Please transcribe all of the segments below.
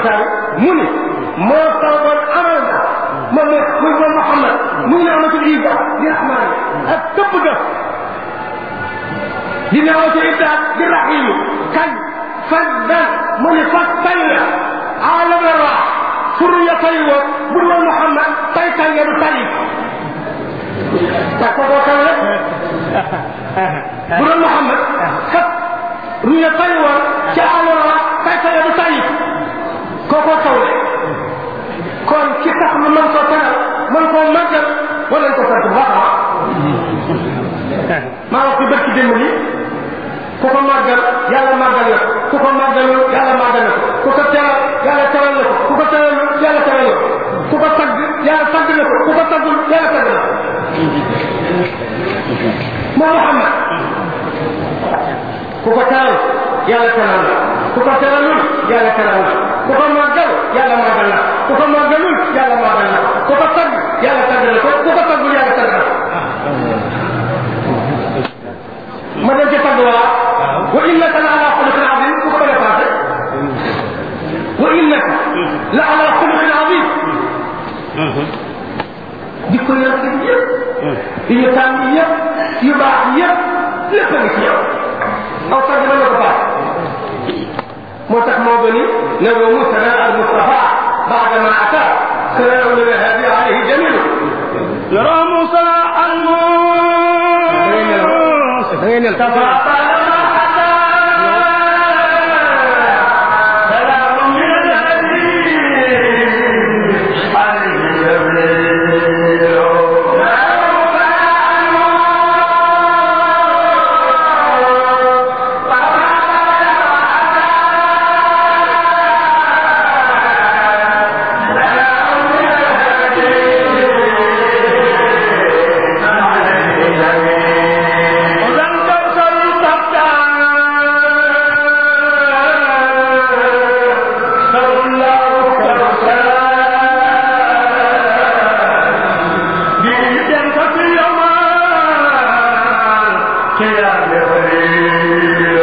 Muxtaar mu ni moo toogoon amal na moom ne muy moom Muhammad muy ne amatul Isa di rahmaan ak tëbb ga di ne amatul Ibdaat di rahiim kañ faddan mu ni fas tay na aalam la waa suriya tay woon bu dul woon Muhammad tay tay nga du tay parce que koo kaw rek bu doon Muhammad kat ruya tay woon ci aalam la waa tay tay nga du tay kookoo kaw rek kon ki tax ñu mën koo teral mën koo màggal war nañ ko sant bu baax a maa wax ci bërki démb ni ku ko màggal yàlla màggal na ko ku ko màggalul yàlla màggal na ko ku ko teral yàlla teral na ko ku ko teralul yàlla teral na ko ku ko tagg yàlla tagg na ko ku ko taggul yàlla tagg na ko moo Muhammad ku ko teral yàlla teral na ku ko teralul yàlla teral na ku ko màggal yàlla màggal na ku ko màggalul yàlla màggal na ku ko tagg yàlla tagg na ko ku ko taggul yàlla tagg na ma dem ci tagg waa wa innaka la ala xuluqin azim ku ko bëgg a passé wa innaka la ala xuluqin azim jikko yu rafet yëpp yu ñu tànn yëpp yu baax yëpp lépp a ngi ci yow aw tagg na la ko baax moo tax moo gëni ne wa musana al mustafa baada ma ata salaam li hadi alayhi jamilu يرام صلاة الموت da ngay nel سلام من الهدي عليه جبريل وذن كوثر تبتع سر الله كوثر بيدن كثير يوما كيا بخير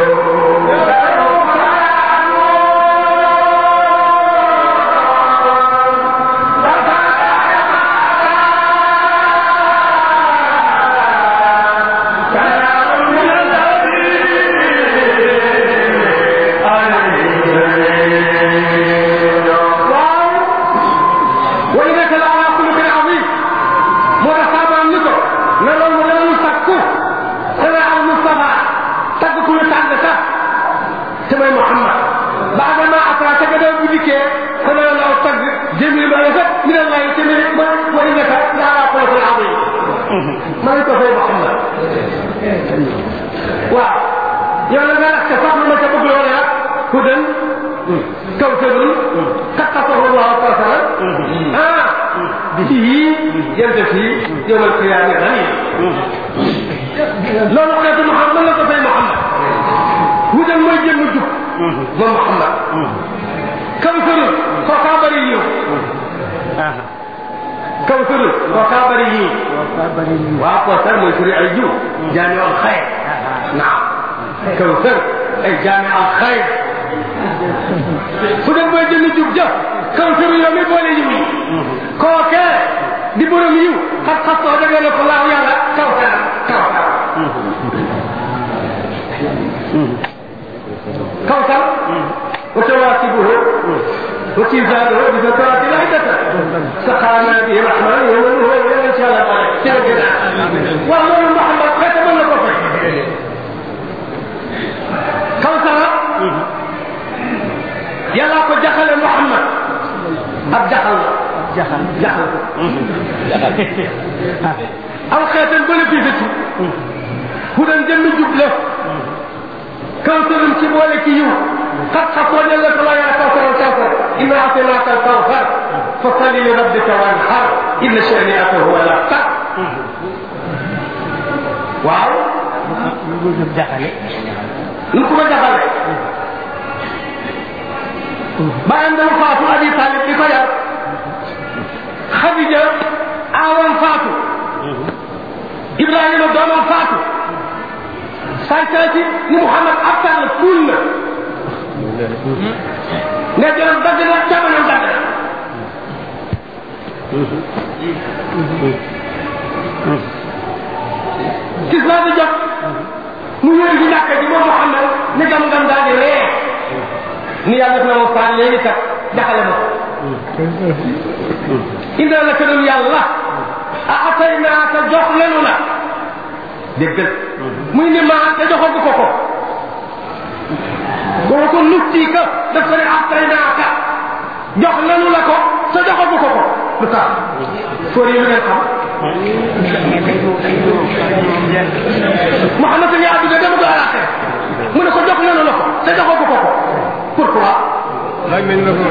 wa innaka la ala xuluqin azim moo tax saabaam ni ko ne loolu mu danañu sakku sana al mustafa tagg ku ñu tàgg sax te mooy Muhammad baada ma atra te gannaaw bu dikkee sana la aw tagg jëmil ba rafet min allahi te mi ma wa innaka la ala xuluqin azim ma ngi ko fay Muhammad waaw yow la nga lax ca sax ma ca bëgg loolu nag hudan kawsarun kattafahu llahu kawsaran ah bihi yantasi yowm alqiyama gani loolu xeetu Muhammad la ko fay Muhammad hudan mooy jëmm jub moom Muhammad kawsarun kookaa bëri yiw kawsarun kookaa bëri yiw waaw kawsar mooy firi ay jiw jaami al xayr naam kawsar ay jaami al xayr fu dem booy jënd jub jëf kawsaru yow mi boole yiw yi kookee di borom yiw xas xas soo dëgg la ko laaw yàlla kawsar kawsar kawsar wa tawaasibuhu wa kizanuhu bi zakati lahdata saxaana bi rahman yow yow insha allah jërëjëf waaw loolu Muhammad xeeta mën na ko fay kawsara yàlla ko jaxale Muhammad ab jaxal la jaxal jaxal aw xeetan bénéfice ci ku dem jënd jub la kawsarum ci boole ci yiw xat xasoo ne la ko la yaa kawsaral kawsar inna atinaaka al kawsar fa salli li rabbika wanhar inna shani'aka huwa al abtar waaw nu ko ma jaxale bàyyam dama faatu abi talib di ko yar xadija aawam faatu ibrahima doomam faatu sàncaati ni muhammad abtar la kuul na ne joram dagg na càmmoñam dagg na gis naa di jot mu ñëw ci jàkka ji moom Muhammad ni gam gam daal di ree ni yàlla def na ma faar léegi kat jaxale ma indi la ka doon yàlla a atay naa ka jox lenu la déggal muy ni maa te joxagu ko ko boo ko nutti ka daf ko ne atay naa ka jox lenu la ko te joxagu ko ko lu tax fóor yi lu ngeen xam Muhammad sa yaa dugg dama ko alaxee mu ne ko jox lenu la ko te joxagu ko ko pourquoi laaj nañ la ko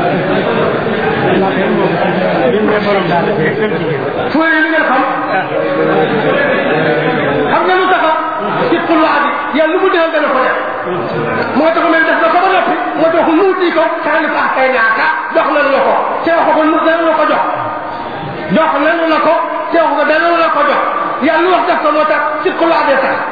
lim ne borom daal fóor yi lu ngeen xam xam nga lu taxa ci xulwaa bi yàlla lu mu defal dana ko def moo tax mel def na ko ba noppi moo tax nuuti ko xaani ko ak kay naaka jox nanu la ko te wax ko nu dana la ko jox jox nanu la ko te wax ko dana la ko jox yàlla lu wax def ko moo tax ci xulwaa bee tax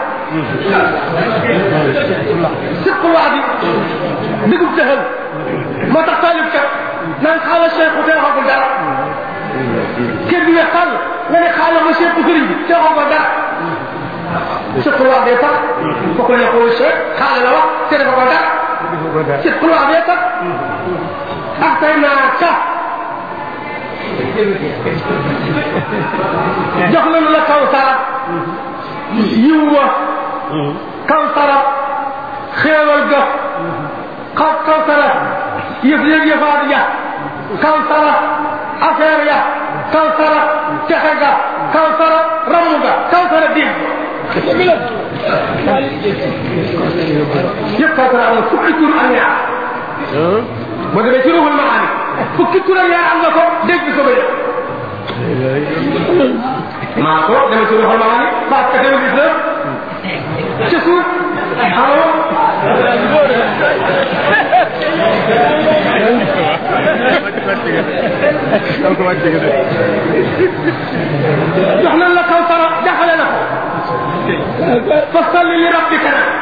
ci xulwaa bi digub dëxal moo tax taalib kat naan xaala cheikh te waxagul dara kër bi weex tàll nga ne xaala ma cheikh sëriñ bi te waxagul dara ci xulwaa bee tax fokk la ko cheikh xaala la wax te dafa ko dara ci xulwaa bee tax ah tey naa ka jox nañu la kaw sara yiw wa kaw sara xéewal ga kaw kaw sara yëf yëg yëfaat ya kaw sara affaire ya kaw sara texe ga kaw sara ramu ga kaw sara diig yëpp kaw sara am na fukki tur ak ñaar boo demee ci ruhul maani fukki tur ak ñaar am na ko dégg ko ba maa ko demee ci ruhul maani parce que tamit gis na ca suuf allo jox nañ la kaw sara jaxale na ko fa salli li rabbika nag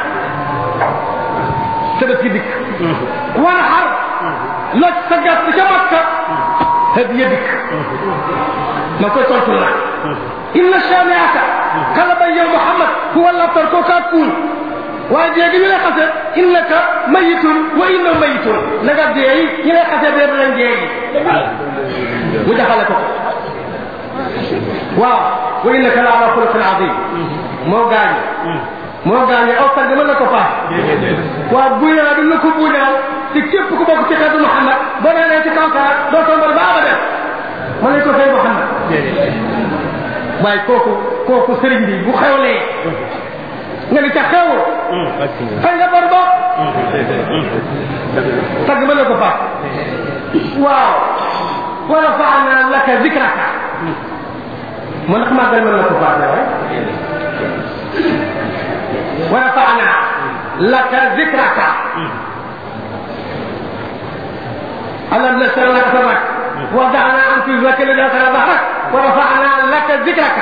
tëbët gi dikk war xar loj sa gàtt ca makka hadiya dikk ma koy tontu la inna shaniaka kala bay yow muhammad huwa labtar ko kaa kuul waaye dee gi ñu lay xase innaka mayitun wa inna mayitun na nga deey ñu lay xase dee danañ deey mu jaxale ko waaw wa innaka la ala xuluqin azim moo gaañu moo gaañu aw tagg mën na ko paas waaw buñaa du na ko buñaa ci képp ku bokk ci xeetu Muhammad boo nee nee ci kaw saa doo tombal ba abadan ma ne ko fay Muhammad waaye kooku kooku sëriñ bi bu xewlee nga ni ca xew fay nga bor ba tagg mën na ko paas waaw wa rafaana laka zikraka mu ndax màggal mën na ko paas waaye wa rafaana laka zikraka ألم نشرح لك صدرك ووضعنا عنك وزرك الذي أنكر ظهرك ورفعنا لك ذكرك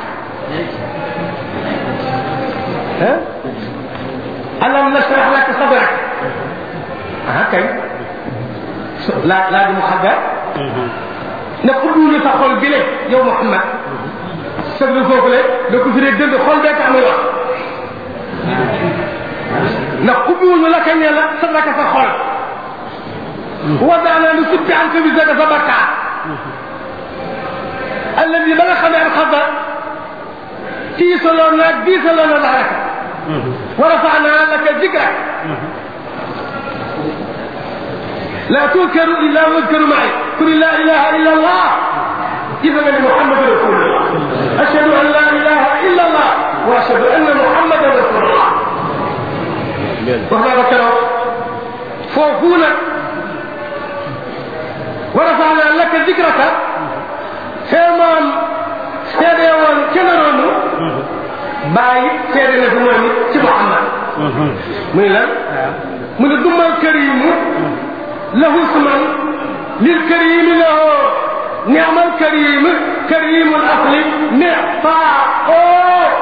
ها؟ ألم نشرح لك صدرك هكذا لا لا دي محدد نقول له تقول بلي يا محمد صدر فوق لي دكو في دند خول بك امي wax نقول لك ان صدرك فخول وضعنا نسب عنك بزاد فبكى الذي بلغ من الخطا في صلونا في صلونا ظهرك ورفعنا لك ذكرك لا تذكر الا واذكر معي قل لا اله الا الله اذا من محمد رسول الله اشهد ان لا اله الا الله واشهد ان محمدا رسول الله وهذا ذكره فوقونا ورفعنا لك ذكرك سيمان سيديوان كنرون باي سيدنا زمان سي محمد من لا من دم الكريم له اسما للكريم له نعم الكريم كريم الاصل نعطاء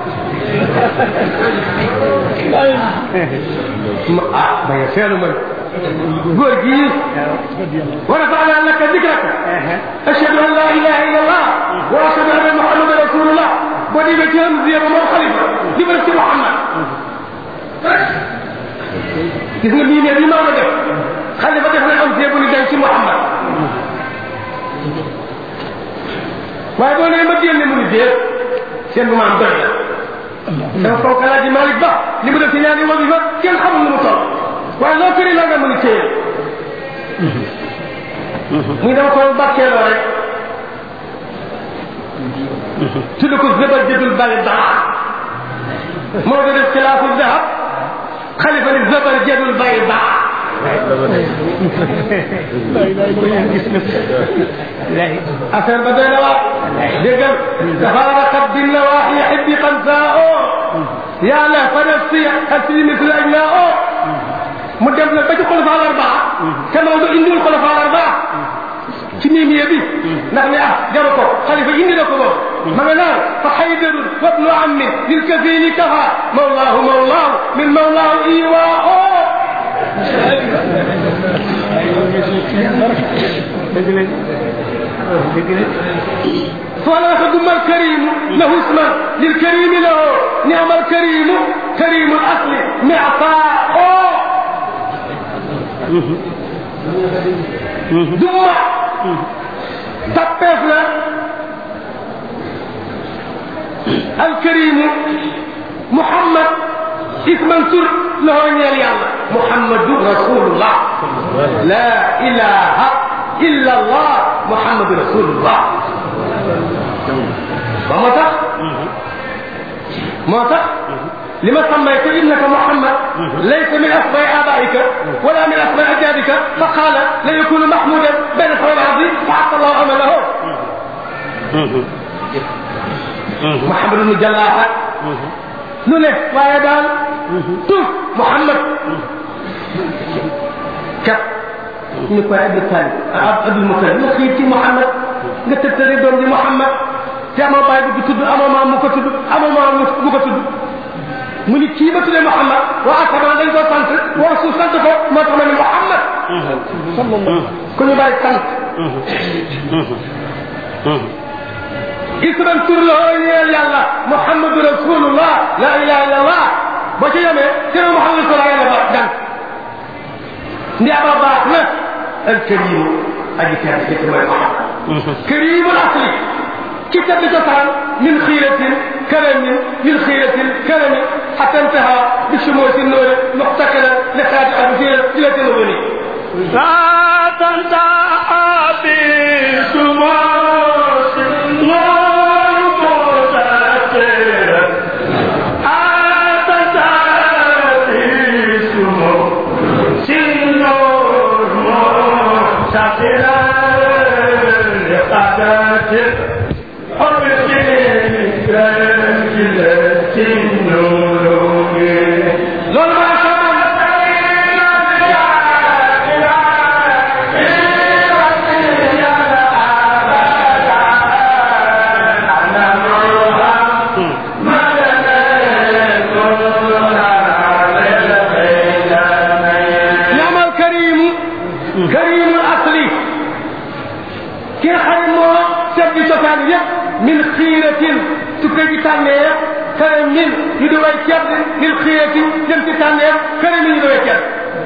ah ba ya feelu man góor gii wa rafa'na laka dhikraka ashhadu an la ilaha illa allah wa ashhadu anna muhammadan rasulullah boo demee ci hamziya ba moo xalifa di ba ci muhammad gis nga bii ne bi maa def xalifa def na hamziya bu ni dem ci muhammad waaye boo nee ma génne mu ni déet seen bu maam doy na dafa foog alaaji Malick Ba li mu def ci ñaari wasifa kenn xamul nu mu toll waaye loo këri la nga mën a téye muy dama ko bàkkeeloo rek tudd ko zëbal jëdul bari baax moo da def xilaafu dahab xalifa ni zëbal jëdul bari baax affaire ba doy na waar déggal tafaaraqat bin nawaaxi xibbi xansaao yaa la fa nafsi asri misli ajnaa mu dem nag ba ci xulafa al arbaa te Maodo indiwul xulafa al arbaa ci miimiye bi ndax ne ah jaru ko xalifa indi na ko moom ma nga naan fa xaydarun wabnu ammin lil kafili kafa mawlaahu mawlaahu min mawlaahu iwaa فلا خدم الكريم له اسما للكريم له نعم الكريم كريم الاصل معطاء ثم تبفنا الكريم محمد اسما سر له نيال يالله محمد رسول الله لا اله الا الله محمد رسول الله moo tax moo tax لما سميت ابنك محمد ليس من اسماء ابائك ولا من اسماء اجدادك فقال لا يكون محمودا بين اسماء العظيم فحق الله عمله محمد بن جلاحه lu ne waaye daal tur Muhammad kat ñu koy Abdul Talib Abdul Mutalib nga xiir ci Muhammad nga tëttëri doom di Muhammad te amoo baay bu ko tudd amoo maam mu ko tudd amoo maam mu ko tudd mu ni kii ba tuddee Muhammad waa asamaan dañ ko sant waa suuf sant ko moo tax ma ni Muhammad ku ñu bàyyi sant isran tur la oo ñeel yàlla muhammadu rasulullah la ilaha illa allah ba ca yemee sina muhammad sala yàlla ba dan ndi aba baax na al karimu aji tedd ci mooy muhammad karimu asli ci tedd cosaan min xiiratin karamin min xiiratin karamin xata intaha bi sumuusi noori muxtakala li xaadi abusira ila tanawuni لا تنتهى بسموس النور متأثرا أتت بسموس النور متأثرا لقدر حب كلمة النور loolu maa sha Allah نعم الكريم كريم الاصلي كي خيمو سبي سوكان يب من خيرة تكي تانية كريم من يدوي كيب من خيرة يمتي تانية كريم من يدوي كيب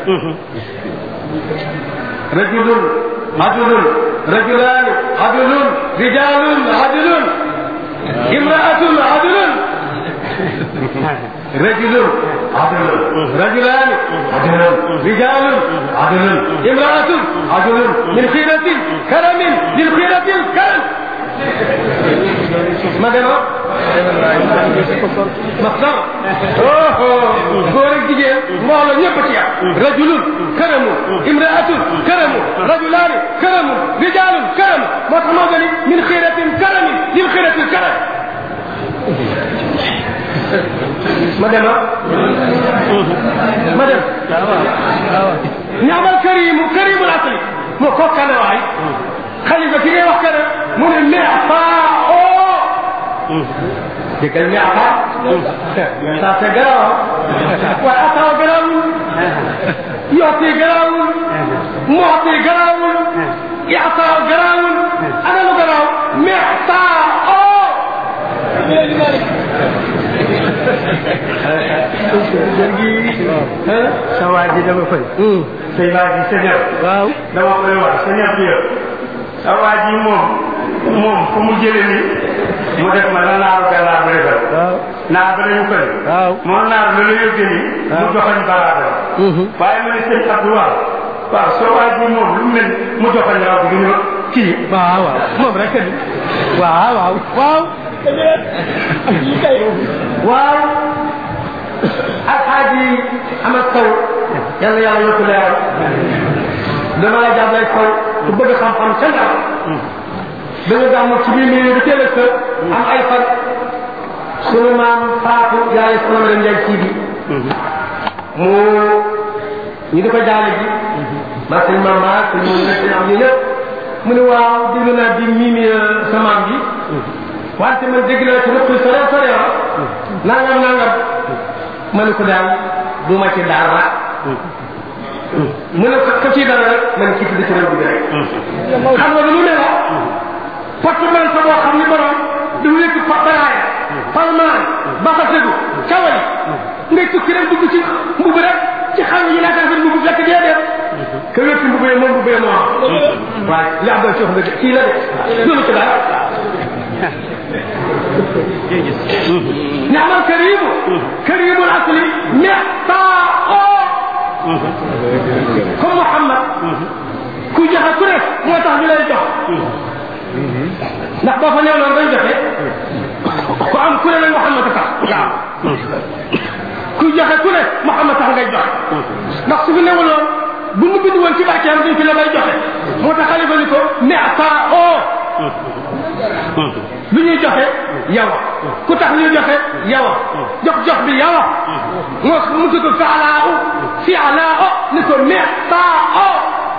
رجل عدل رجلان عدل رجال عدل امرأة عدل رجل عدل رجلان عدل رجال عدل امرأة عدل من خيرة كرم من خيرة الكرم ما ده مصدر اوه غورك جيجين مولا ñepp ci ya rajulun karamu imra'atun karamu rajulani karamu rijalun karamu mo tax mo gani min khiratin karamin lil khiratil karam ma dem ma dem ñaamal karimu karimul asli mo ko kana waay xalifa ki ngay wax kana mu ne mefa o déggal mefa ça c'est grave waaye atawa grave yooti garaawul mooti garaawul yaxtaa garaawul ana lu garaaw mextaa oo sa waa ji dama fay. say waa ji sa ñëw. waaw. dama koy wax sa ñëw bi yow. sa waa ji moom moom fu mu jëlee ni mu def ma la naaru gàllaar ba defal. waaw. naar ba dañu koy. waaw. moom naar la la yóbbee ni mu joxoñ baraada. waaye ma ne sëñ Abdou waaw. waaw soo waa ji moom lu mel mu joxoñ raw bi ñu kii. waaw waaw moom rek a di. waaw waaw. waaw. waaw alxaaji Amad Sow yàlla yàlla yokk leeral dama la jàppale Sow ku bëgg xam-xam ca ndaw dañu gàmmu ci biir mbir bi teel a kër am ay fan sunu maam Faatu yaay sama leen njaay sii bi mu ñu di ko jaale ji maa sëñ maam maa sëñ moom nekk am ñu ñëpp mu ne waaw déglu naa di miimi sa maam bi wante man dégg naa ci rëpp sore sore ah nangam nangam ma ne ko daal du ma ci dara mu ne ko ko ci dara rek man kii tudd ci rëbb bi rek xam nga lu ne la porte man sa boo xam ni borom du wékk fa baraaya palmaan baxa segu cawali ngay tukki rek dugg ci mbubb rek ci xam yi laata rafet mbubb fekk dee dee que wékk mbubb yi moom mbubb yi moo am waaye li am doon ci wax dëgg kii la de loolu ci dara نعم الكريم كريم الاصل معطاء comme Muhammad ku joxe ku nekk moo tax ñu lay jox ndax boo fa newoon dañ joxe ku am ku ne nag Muhammad a tax waaw ku joxe ku ne Muhammad tax ngay joxe ndax su fi newuloon bu mu bind woon ci barkeem duñ fi la may joxe moo tax xalifa ni ko معطاء lu ñuy joxe yow ku tax ñuy joxe yow jox jox bi yow moo mu tudd faalaa u fialaa o ni ko mextaa o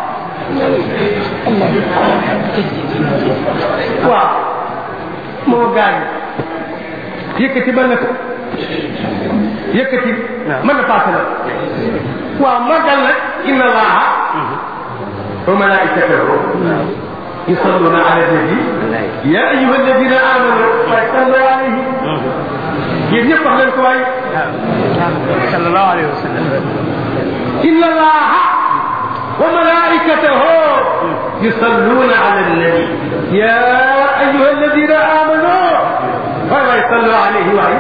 waaw moo gaañ yëkkati ba nekk yëkkati mën na paase la waaw magal nag inna allaha wa malaikatahu يصلون على النبي يا ايها الذين امنوا صلوا عليه يجب يفتح لهم كويس صلى الله عليه وسلم ان الله وملائكته يصلون على النبي يا ايها الذين امنوا ولا يصلوا عليه وعي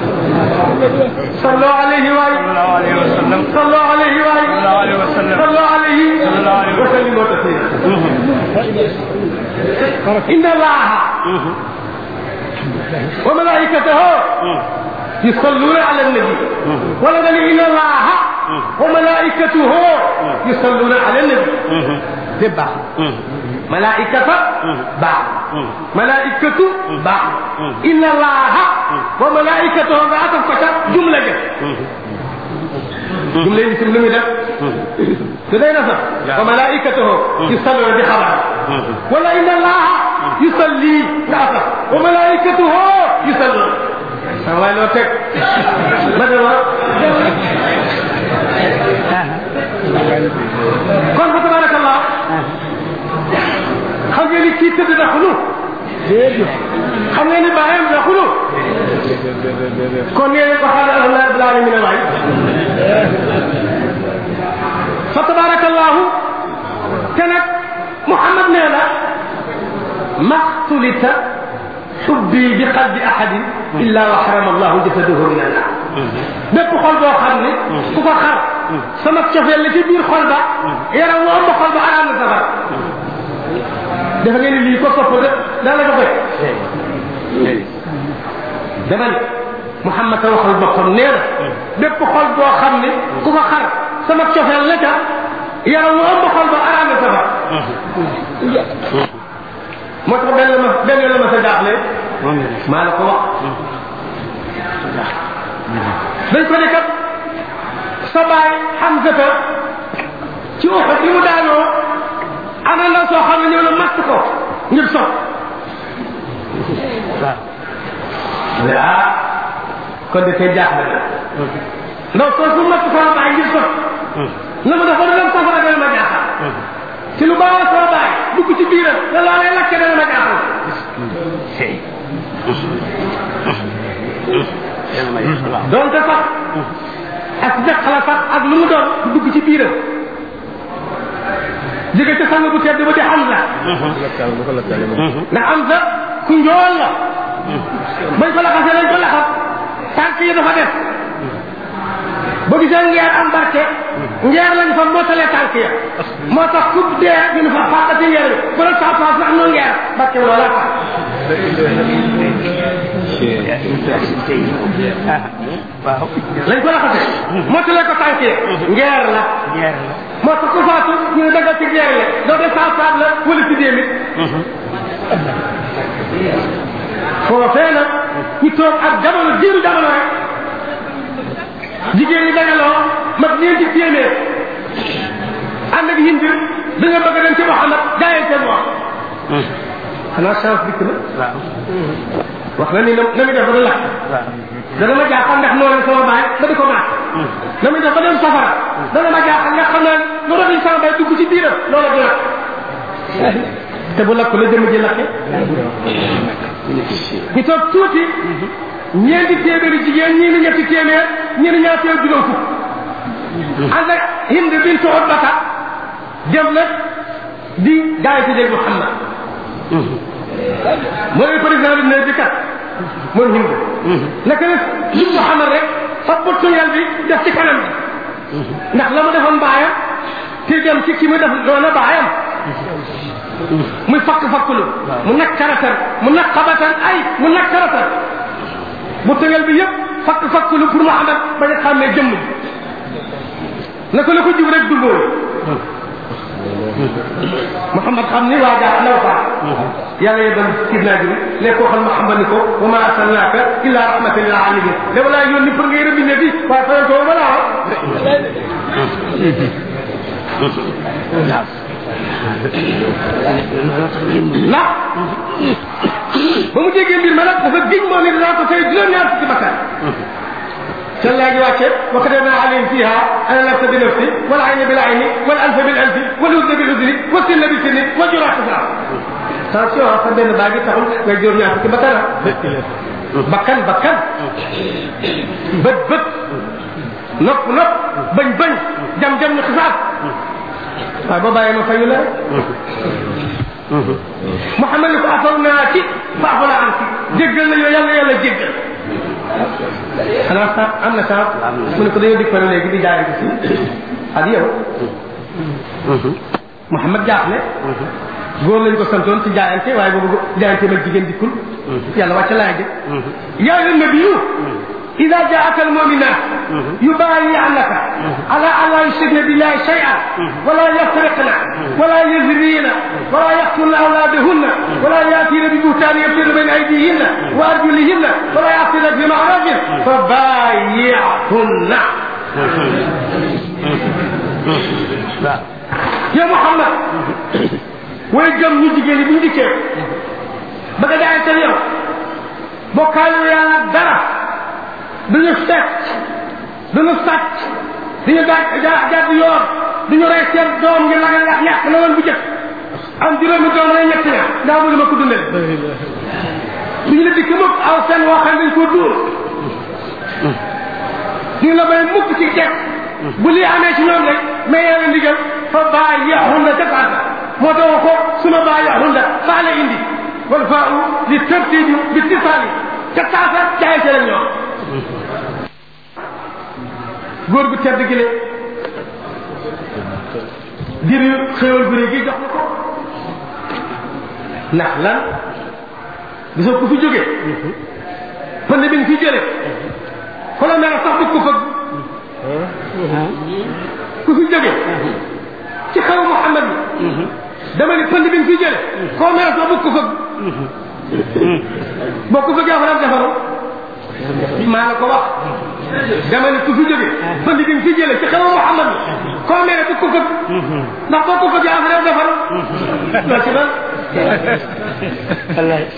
صلوا عليه وعي صلى الله عليه وسلم صلوا عليه وعي صلى الله عليه وسلم صلوا عليه صلى الله عليه وسلم. وسلموا تسليما ان الله وملائكته يصلون على النبي ولد ان الله وملائكته يصلون على النبي تبع ملائكة بعض ملائكة بعض إن الله وملائكته بعض فتاة جملة جد. جملة اسم لم يدف تدين نصر وملائكته يصلون بخبر ولا إن الله يصلي نصر وملائكته يصلون سواء لو تك بدل kon fa tabarakallah xam ngeen ni kii tëdd na xulu xam ngeen ni bàyyam na xulu kon ngeen ko xaar alhamdulilah rabbil alamin waay fa tabarakallahu te nag muhammad nee na maxtulita xubbi bi qalbi ahadin illa wa xarama allahu jasadahu min annar bépp xol boo xam ne ku ko xar sama cofeel la ci biir xol ba yaram mu ëmb xol ba araam na safara dafa ngeen ni lii ko sopp de daa la ko fekk dama ne Muhammad a waxal boppam nee na bépp xol boo xam ne ku ko xar sama cofeel la ca yaram mu ëmb xol ba araam na safara moo tax benn la ma benn la ma sa jaaxle maa la ko wax dañ ko ne kat sa baay Hamzata ci Uhud li mu daanoo ana ndaw soo xam ne ñëw na matt ko ngir sot waaw ah kon de tey jaaxle na ndaw soo su matt ko baay ngir sot na mu def ba du dem safara dana ma jaaxal ci lu baax soo bàyyi dugg ci biiram la loolee lakke dana ma jaaxal donte sax ak deq la sax ak lu mu doon du dugg ci biiram jóge ca sang bu tedd ba di Hamza ndax Hamza ku njool la bañ ko laxasee lañ ko laxas tànk yi dafa def ba gisee ngeer am barke ngeer lañ fa mootalee tànk ya moo tax ku dee ñu ne fa fàqati ngeer bi bu la saa paas ndax nu ngeer barke loola tax lañ ko laxasee mootalee ko tànk ya ngeer la moo tax ku faatu ñu ne daggal ci ngeer la doo de saa paas la wala ci déemit foofee nag ñu toog ak jamono jiiru jamono rek jigéen ñi dajaloo mat ñeenti téeméer ànd ak hind da nga bëgg a dem ci Muhammad jaayee seen wax xanaa chance dikk na wax na ni na na muy def ba du lakk dana ma jaaxal ndax moo leen sama baay ba di ko maat na muy def ba dem safara dana ma jaaxal ndax xam naa lu rafet sama baay dugg ci biiram loola du lakk te bu lakk la jëmm ji lakke ñu toog tuuti ñeenti téeméeri jigéen ñii ni ñetti téeméer ñii ni ñaar téeméer juróom fukk ànd ak hind bintu utbata dem nag di gaay ci dégg Muhammad mooy président bi ne bi kat moom hind naka la li Muhammad rek fa buttu yal bi def ci kanam bi ndax la mu defoon baayam te dem ci ki mu def doona baayam muy fakk fakkulu mu nekk karatar mu nekk xabatar ay mu nekk karatar bu tëgal bi yëpp fakk fakkulu pour Muhammad bañ a xàmmee jëmm ji naka la ko jub rek dundoo Muhammad xam ni waa jaa law faa yàlla yebal sidna ji ne ko xam Muhammad ni ko wa ma arsalnaaka illa rahmatan lil alamin dama laa yónni pour ngay rëbbi ne bi waaye fayal ko ba laa ndax ba mu déggee mbir ma nag dafa giñ moo ne dinaa ko fay juróom-ñaar fukki bakkan ca léegi wàcce wa katabna alayhim fiha ana nafsa bi nafsi wal ayna bil ayni wal alfa bil alfi wal udna bil udni wa sinna bi sinni wa jura qisas attention sa benn baa gi taxul ngay juróom-ñaar fukki bakkan bakkan bakkan bët bët nopp nopp bañ bañ jam jam ñu xisaab waaye boo bàyyee ma fayu la rek Muhammad ni ko afaw naa ci baaxu la am ci jéggal na yow yàlla yàlla jéggal xanaa sax am na sax mu ne ko dañoo dikk léegi di jaayante si ak yow Muhammad jaaxle góor lañ ko santoon ci jaayante waaye boobu jaayante mag jigéen dikkul yàlla wàcc laay jë yaa ayyuhan nabiyyu إذا جاءك المؤمنات يبايعنك على أن لا يشركن بالله شيئا ولا يسرقن ولا يزنين ولا يقتلن أولادهن ولا يأتين ببهتان يفتن بين أيديهن وأرجلهن ولا يعصين في معروف فبايعهن يا محمد ويجم نجيجي بندك بقى داعي اليوم بقالوا يا درس duñu fecc duñu sàcc duñu daaj ja jàdd yoon duñu rey seen doom ngir lagal yàq yàq na woon bu jëkk am juróomi doom rey ñetti ñaar ndaa bëgg ma ko dundale duñu la dikk mukk aw seen woo xam dañ ko dóor duñu la may mukk ci jekk bu lii amee ci ñoom rek mais yàlla ndigal fa baa yaxun na defaata moo tax ko suma baa yaxun na faa la indi wal faa u li tërtibi bi tisaali ca taasa jaay ci rek ñoom góor gu tedd gi le ngir xéwal gu gi jox na ko ndax lan gisoo ku fi jóge pënd bi nga fi jële colonel sax du ko fëgg ku fi jóge ci xew Muhammad bi dama ni pënd bi nga fi jële colonel sax du ko fëgg boo ko fëggee fa defaru maa la ko wax dama ne ku fi jóge bënd bi nga fi jële ci xew Muhammad bi koo mere bu ko fëgg ndax boo ko fëggee affaire defar loo ci dal wallaay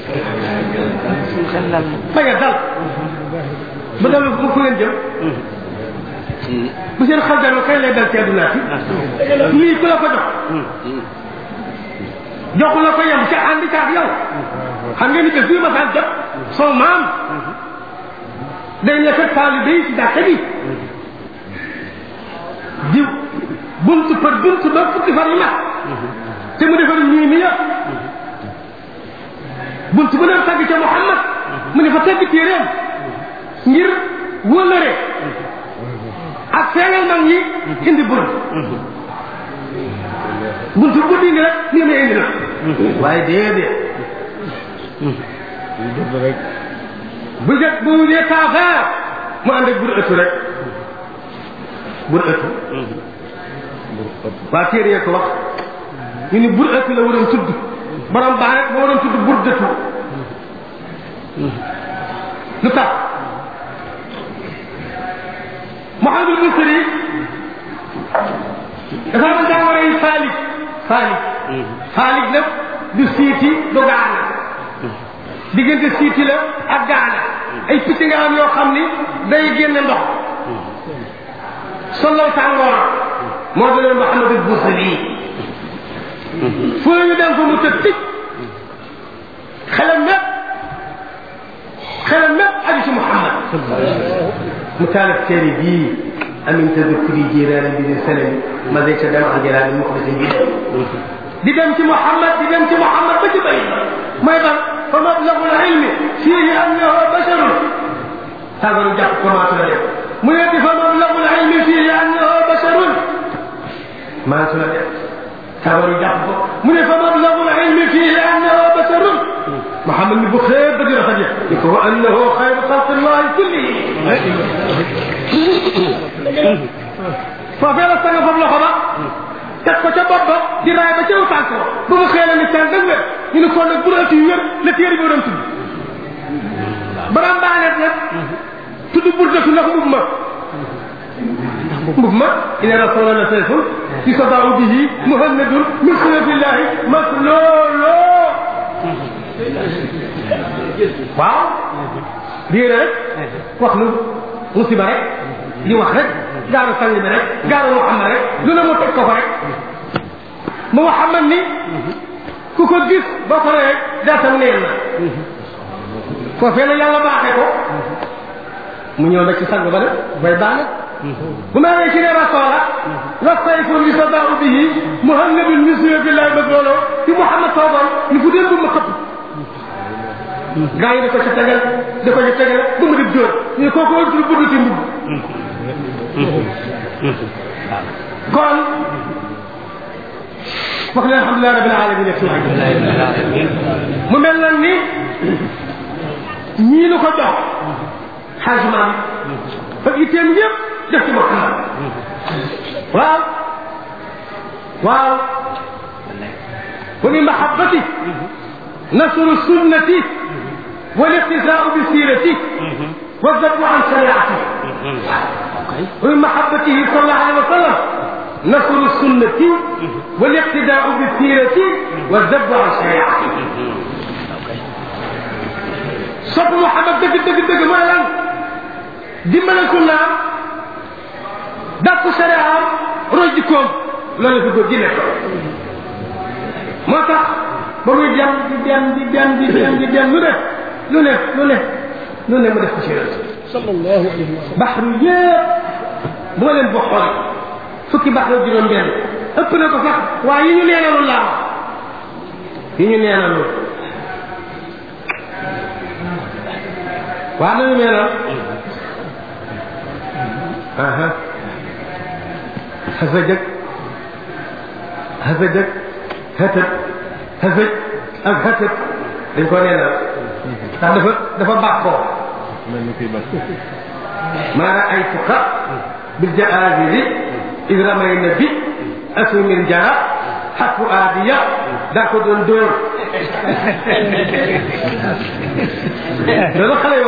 bañ a dal bu dal mu fu ngeen jëm bu seen xel dalul kay lay dal ci àdduna fi lii ku la ko jox joxu la ko yem ca àndi caag yow xam ngeen ni bés bii ma saan jot soo maam day ne fekk taalibe yi ci jàkka bi di buntu par buntu ba fukki fan yi mat te mu defar ñii mi yëpp buntu bu ne tagg ca Muhammad mu ne fa tagg téeréem ngir wëlëre ak feeñal mag ñi indi bunt buntu bu dindi rek nii ma indi na waaye déedéet bu jët bu dee taafeer mu ànd ak bur ëttu rek bur ëttu waa téere yee ko wax ñu ni bur ëttu la waroon tudd borom baax rek moo waroon tudd bur dëttu lu tax Mouhamadul Busiri dafa am jàngoro yi faalik faalik faalik nag du siiti du gaana diggante siiti la ak gaana ay picc nga am yoo xam ni day génne ndox sollaw tàngoor moo doon Mouhamadul Busiri fu ñu dem fa mu tëdd tic xelam mépp xelam mépp aju ci Mouhamad mu taalif téere bii amin tadukuri jiiraani bi di seneen ma day ca dem ak jëlaani mu ko si bi di dem ci Mouhamad di dem ci Mouhamad ba ci bay mooy ban fa mablagu ilmi fiihi annahu basharun sagaru jàpp commencé la def mu ne di fa mablagu ilmi fiihi annahu basharun commencé la def sagaru jàpp ko mu ne fa mablagu ilmi fiihi annahu basharun Mouhamad ni bu xëy ba di rafet ni ko wa annahu xayru xalqillahi kullihi foofee la sanga foofu loxo ba teg ko ca bopp ba di raay ba ca tànk ba ba mu xëy la ni tànk ak wér ñu ne kon nag bu ëtt yu wér la téere bi doon tudd baram baanet nag tudd burdatu ndax mbub ma mbub ma ina rasulana sayfun yusadau bihi muhammadun min sunatillahi maslooloo waaw diine rek wax lu musiba rek di wax rek gaaru sang bi rek gaaru Muhammad rek lu ne mu teg ko ko rek mu Muhammad ni ku ko gis ba ko rek daatam neen na foofee la yàlla baaxee ko mu ñëw nag ci sang ba nag bay baane bu ma nee ci ne rasoola wa sayfun yusadau bihi muhammadun min sunatillahi bëgg looloo ci Muhammad toogoon ni fu dee bu ma xëpp gaa yi da ko ci tegal da ko ci tegal ba mu def jóor ñu kooku ëpp lu budd ci mbubb kon wax leen alhamdulilah rabbil alamin ak mu mel na ni ñii nu ko jox xajmaam ak itteem yëpp def ci Muhammad waaw waaw wa min mahabbati nasru sunnati والاقتداء بسيرته والذب عن شريعته ومن محبته صلى الله عليه وسلم نصر السنة والاقتداء بسيرته والذب عن شريعته صف محمد دق دق دق مالا دمنا كنا دق شريعة رجكم لا نفقد جنة ما تخ ba muy dem di dem di dem di dem di dem lu ne lu ne lu ne lu ne mu def ko ci yonent sallallahu alayhi wa sallam baxru yëpp boo leen boo xool fukki baxru juróom benn ëpp na ko sax waaye yi ñu neenalu laa yi ñu neenalu waa nañu neenal aha xasa jëg xasa jëg xëtëb xësëj ak xësëj dañ ko neenal ndax dafa dafa bàkkoo ما رأيتك بالجآذر إذ رمينا بي أسو من جرى حق آدية داكو دون دور لذا خلي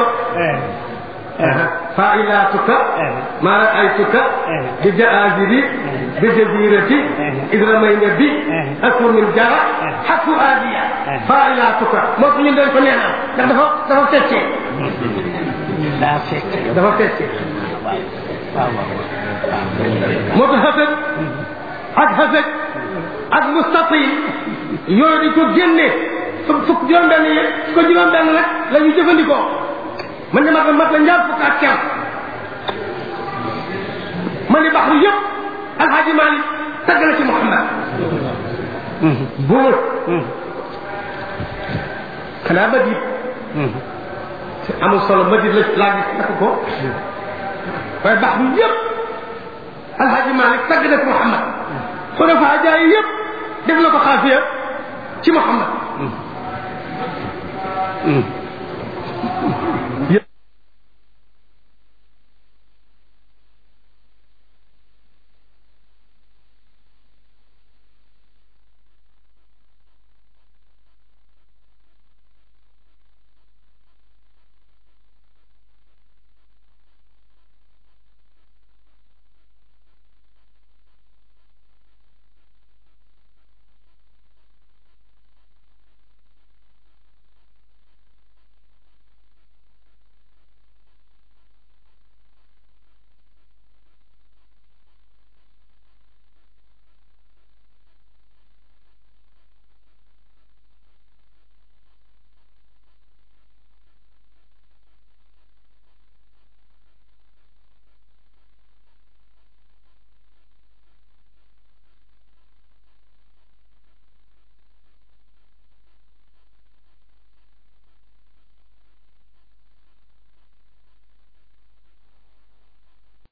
فإلاتك ما رأيتك بجآذر بجزيرة إذ رمينا بي أسو من جرى حق آدية فإلاتك ما في عندك نعم دفع دفع تتشي daa fekk dafa fekke moo tax xasaj ak xasaj ak mustatil yooyu dañ ko génnee fukk fukk juróom-benn yi ko juróom-benn nag la ñu jëfandikoo man ne mat mat la ñaar fukk ak ker man ni baxru yëpp alxaaji Malik tagg na ci Muhammad buur xanaa ba diit amul solo ma di la laa gis takk ko waaye baax bi yëpp alhaji malik tagg na ko muhammad xulafa jaay yëpp def na ko xaafiya ci muhammad